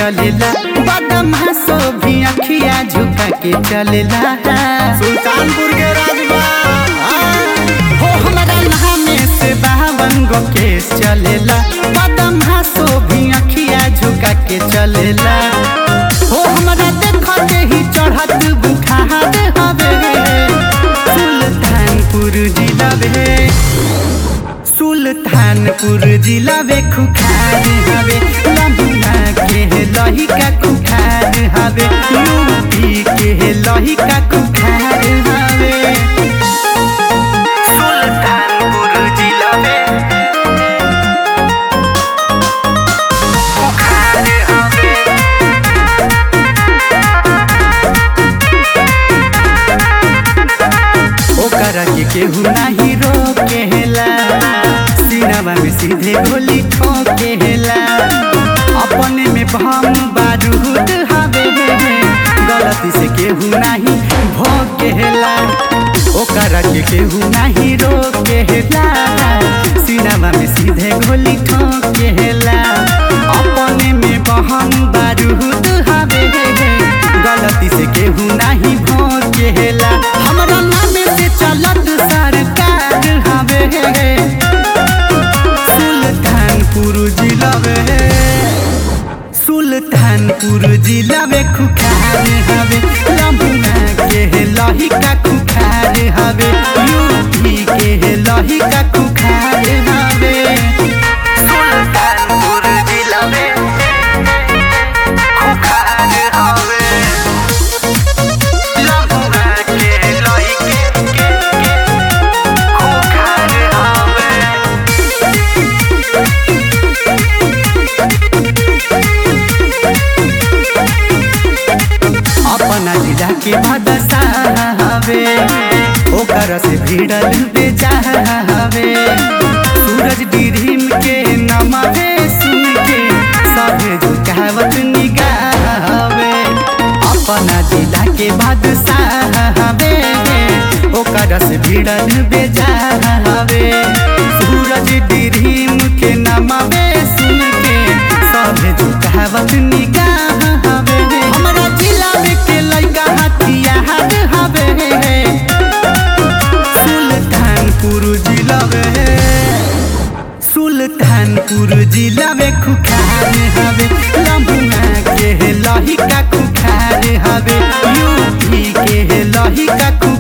चलेला बदमाशो भी अखिया झुका के चलेला सुल्तानपुर के राजबा हो हमारा नामे से बावन गो केस चलेला बदमाशो भी अखिया झुका के चलेला हो हमारा देखते ही चढ़त बुखार हवे सुल्तानपुर जिला बे सुल्तानपुर जिला बे खुखार हवे लम्बा के लहिका खुखार हवे यूपी के लहिका खुखार हवे सुल्तानपुर जिला में खुखार हवे ओकरा के केहू नाही रोकेला सीनावा में सीधे गोली ठोकेला अपने में बम बारूद हवे गलती से केहू नाही भोकेला ओकरा के केहू नाही रोकेला सीनावा में सीधे गोली ठोकेला अपने में बहम बारूद हवे गलती से केहू नाही भोकेला हमरा नाम से चलत सरकार हवे सुल्तानपुर जिला में सुल्तानपुर जिला में खुखार हवे लम्बा के लहिका खुखार हवे यूपी के लहिका खुखार हवे सुल्तानपुर जिला में खुखार हवे लम्बा के लहिके के खुखार हवे अपना जिला के बादशाहवे ओकर से भिड़ल बेचाहवे सूरज डिरीम के नमवे सुन के सभे झुकावत निगाहवे अपना जिला के बादशाहवे ओकर से भिड़ल बेचाहवे सूरज डिरीम के नमवे सुन के सभे झुकावत निगाहवे हमरा जिला में के लइका हथियार हवे सुल्तानपुर जिला में सुल्तानपुर जिला में खुखार हवे लम्बा के लहिका खुखार हवे यूपी के लहिका खुखार